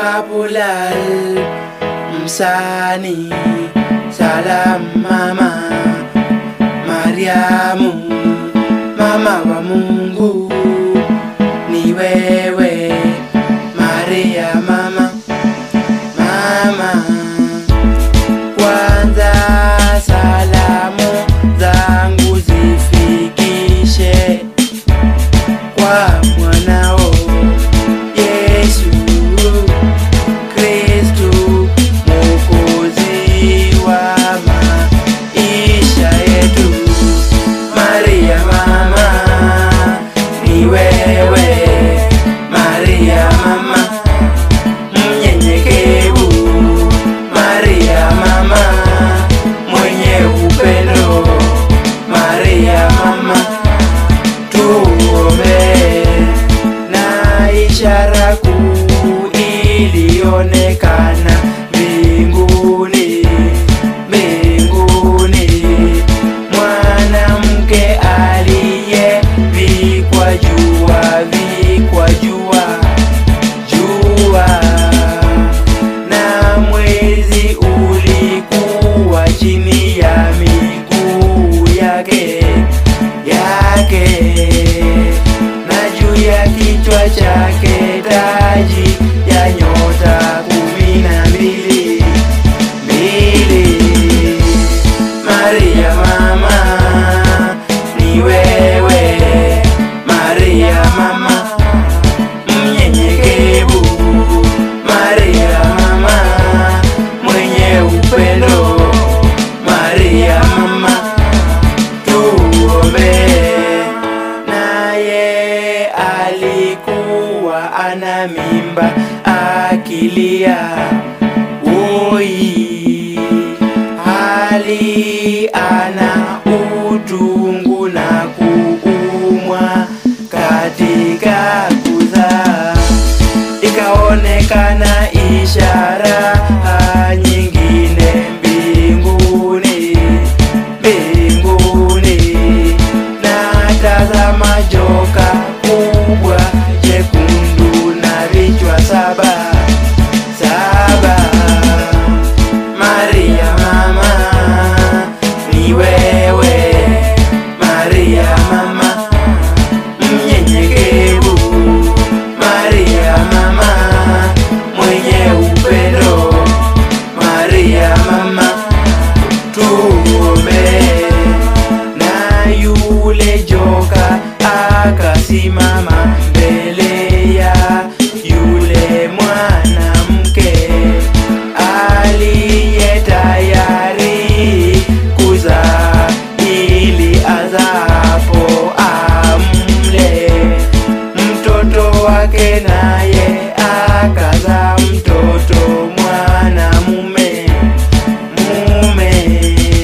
kapulal msani salam mama Mariamu mama wa Mungu ni wewe Maria mama mama kwanza salamu zangu zifikishe kwa mwanao Yesu Kristu Mwokozi wa maisha yetu. Maria mama ni wewe, Maria mama mnyenyekevu, Maria mama mwenye upendo, Maria mama tuombe na ishara kuu ilionekana mbinguni mbinguni mwanamke aliyevikwa jua vikwa jua jua na mwezi ulikuwa chini ya miguu yake yake na juu ya kichwa chake taji ya nyota kumi na mbili mbili. Maria mama ni wewe, Maria mama mnyenyekevu, Maria mama mwenye upendo, Maria mama tuombe. Naye alikuwa ana mimba akilia, oi, hali ana utungu na kuumwa katika kuzaa ikaonekana ishara nyingine mbinguni mbinguni na tazama joka kubwa jekundu na vichwa saba saba Maria mama ni wewe Maria mama mnyenyekevu Maria mama mwenye upendo Maria mama tuombe na yule joka akasimama mbele ya yule mwanamke aliye tayari kuzaa ili azapo amle mtoto wake naye akazaa mtoto mwanamume mume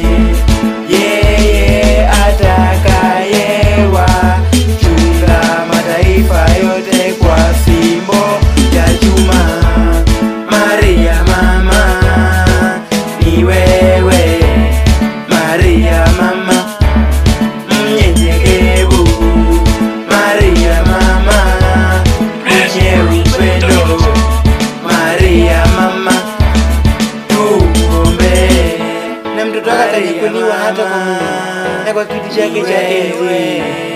yeye atakayewa chunga mataifa yote kwa fimbo ya chuma Maria mama ni wewe Maria mama mnyenyekevu Maria mama mwenye upendo Maria mama tuombe na mtoto wake atanyakuliwa hata kwa Mungu na kwa kiti chake cha enzi.